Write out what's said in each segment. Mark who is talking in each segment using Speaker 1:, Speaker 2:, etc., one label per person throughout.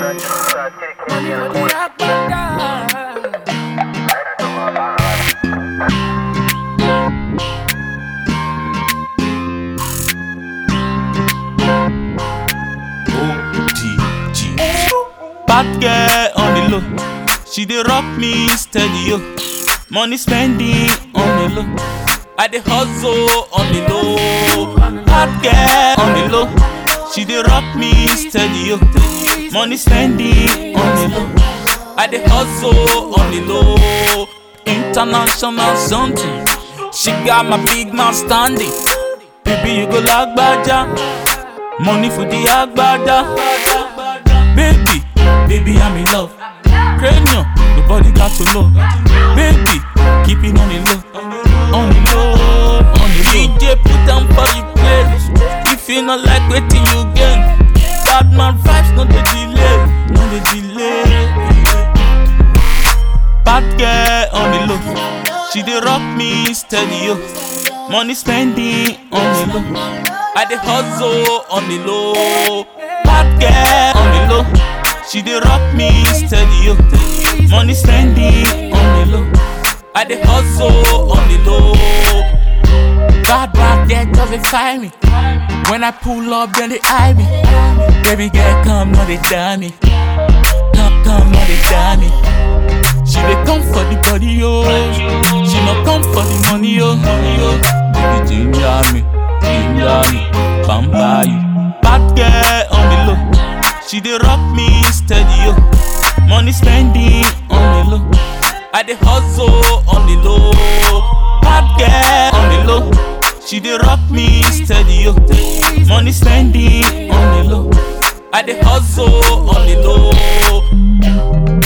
Speaker 1: ODG. Bad girl on the low. She dey rock me steady, yo. Money spending on the low. I dey hustle on the low. Bad girl on the low. She dey rock me steady, yo. Money spending on the low. I dey hustle on the low. International something. She got my big man standing. Baby, you go like Baja. Money for the agbada. Baby, baby, I'm in love. Cranium, nobody got to know. Baby, keep it on the low. On the low, on the low. DJ put them for the place. If you not like waiting, you gain. Bad man vibes, no the delay. No the delay. Bad girl on the low. She dey rock me steady, yo. Money spending on the low. I dey hustle on the low. Bad girl on the low. She dey rock me steady, yo. Money spending on the low. I dey hustle on the low. Bad bad girl just dey find me. When I pull up, then they eye me. Baby girl, come, no they die me. Come, come, no they die me. She dey come for the body, yo. She no come for the money, yo. Money, yo. Baby, ginger me, ginger me, bamba you. Bad girl on the low, she dey rock me steady, yo. Money spending on the low, I dey hustle on the low. Bad girl on the low, she dey rock me steady, yo. Money spending on the low, I dey hustle on the low.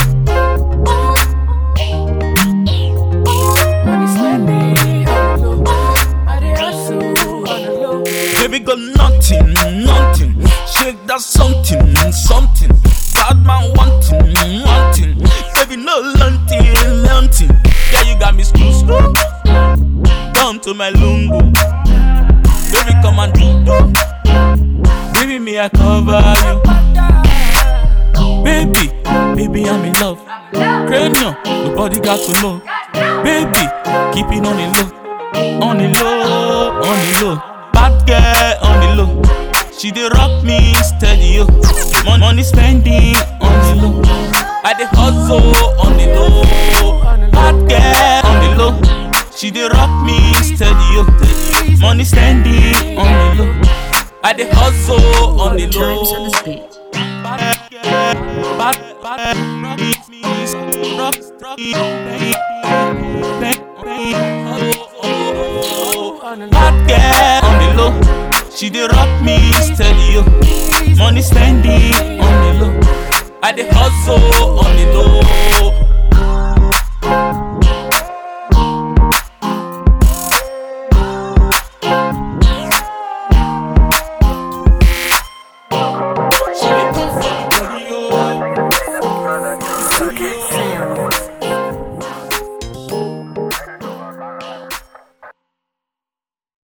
Speaker 1: Baby got nothing, nothing. Shake that something, something. Bad man wanting, wanting. Baby no lunting, lunting. Yeah, you got me screw screw. Down to my lungu. Baby come and do do. Baby me I cover you. Baby, baby I'm in love. Cranium, nobody got to know. Baby, keep it on the low, on the low, on the low. Bad girl on the low, she dey rock me steady yo. Mon- Money spending on the low, I dey hustle on the low. Bad girl on the low, she dey rock me steady yo. Money spending on the low, I dey hustle on the low.
Speaker 2: Times on the speed.
Speaker 1: Bad girl, bad, bad, rock me, rock, rock me, bang, bang, bang, oh, oh, oh, oh. Bad girl on the low, she dey rock me steady, yo. Money spending on the low, I dey hustle on the low.